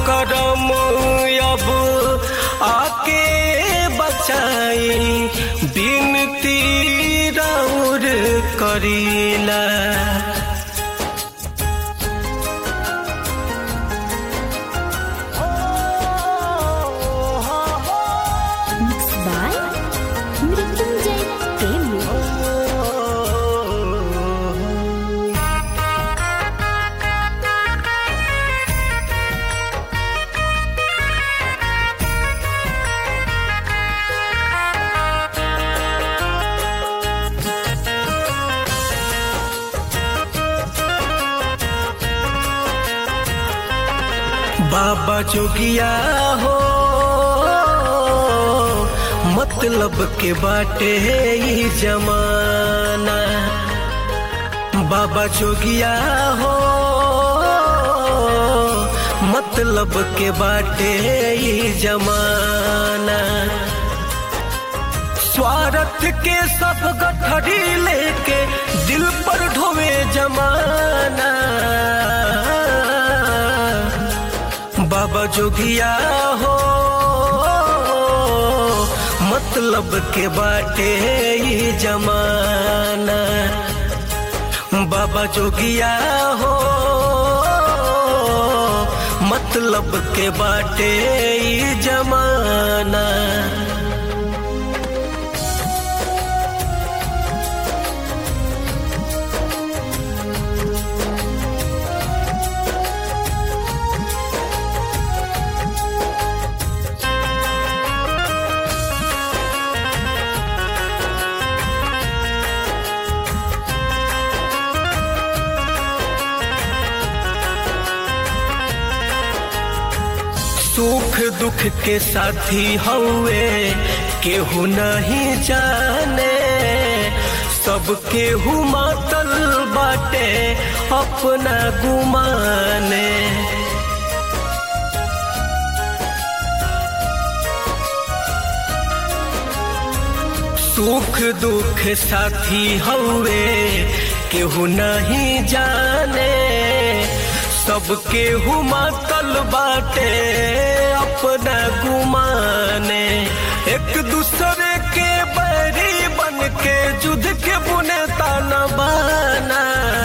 करम अब आके बचाई बिनती राउर करीला Mixed by Mrityunjay Premi. बाबा जोगिया हो मतलब के बाटे ई जमाना बाबा जोगिया हो मतलब के बाटे ई जमाना स्वार्थ के सब गठरी लेके दिल पर ढोवे जमाना बाबा जोगिया हो मतलब के बाटे ई जमाना बाबा जोगिया हो मतलब के बाटे ई जमाना सुख दुख के साथी हौवे केहू नहीं जाने सब केहू मातल बाटे अपना गुमाने सुख दुख साथी हौवे केहू नहीं जाने सब केहू मातल बाटे अपना गुमाने एक दूसरे के बैरी बन के जुद के बुने ताना बाना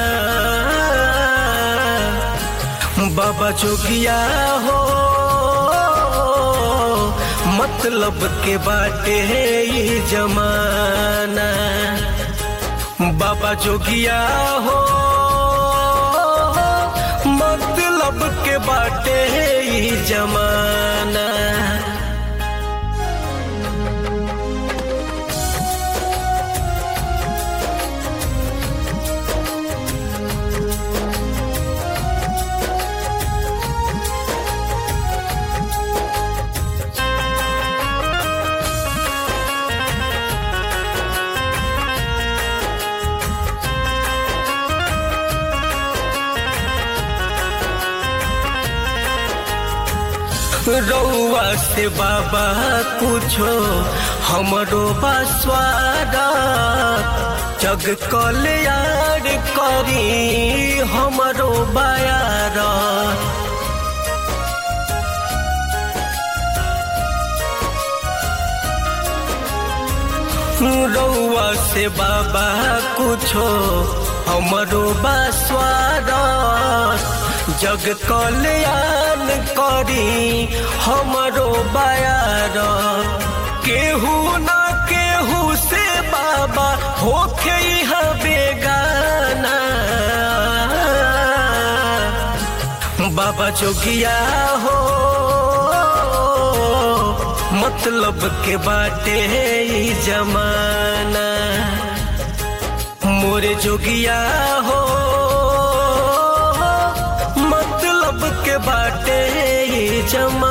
बाबा जोगिया हो मतलब के बाटे ई जमाना बाबा जोगिया हो मतलब के बाटे ई जमाना रउआ से बाबा कुछो हमरो बसवारा जग कल्याण करी हमरो बायारा रउआ से बाबा कुछो हमरो बसवारा जग कल्याण करी हमरो बायार केहू ना केहू से बाबा होखे यहाँ बेगाना बाबा जोगिया हो मतलब के बाटे ई जमाना मोरे जोगिया हो मतलब के बाटे ई जमाना